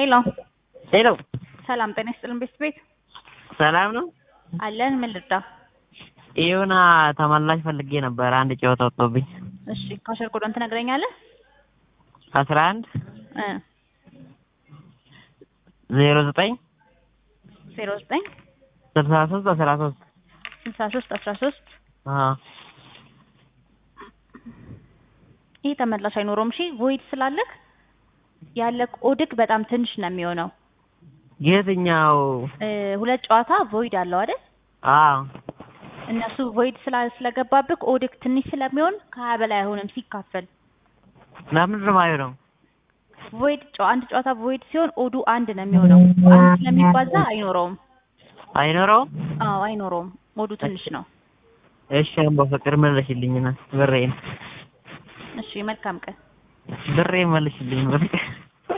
ሄሎ ሄሎ ሰላም ጤና ይስጥልን ቤት ቤት ሰላም ነው? አለን ምን ልርዳ? የሆነ ተመላሽ ፈልጌ ነበር። አንድ ጨዋታ ወጥቶብኝ እሺ ካሸር ኮዶን ትነግረኛለህ? አስራ አንድ እ ዜሮ ዘጠኝ ዜሮ ዘጠኝ ስልሳ ሶስት አስራ ሶስት ስልሳ ሶስት አስራ ሶስት አዎ ይህ ተመላሽ አይኖረውም። እሺ ቮይድ ስላለክ ያለ ኦድክ በጣም ትንሽ ነው የሚሆነው። የትኛው? እ ሁለት ጨዋታ ቮይድ አለው አይደል? አዎ እነሱ ቮይድ ስላ ስለገባብክ ኦድክ ትንሽ ስለሚሆን ከሀያ በላይ አይሆንም ሲካፈል። ለምንድን ነው የማይሆነው? ቮይድ ጨዋ አንድ ጨዋታ ቮይድ ሲሆን ኦዱ አንድ ነው የሚሆነው። አንድ ስለሚባዛ አይኖረውም። አይኖረውም? አዎ አይኖረውም። ኦዱ ትንሽ ነው። እሺ አሁን በፍቅር መልሽልኝና ብሬን እሺ መልካም ቀን። ብሬን መልሽልኝ በፍቅር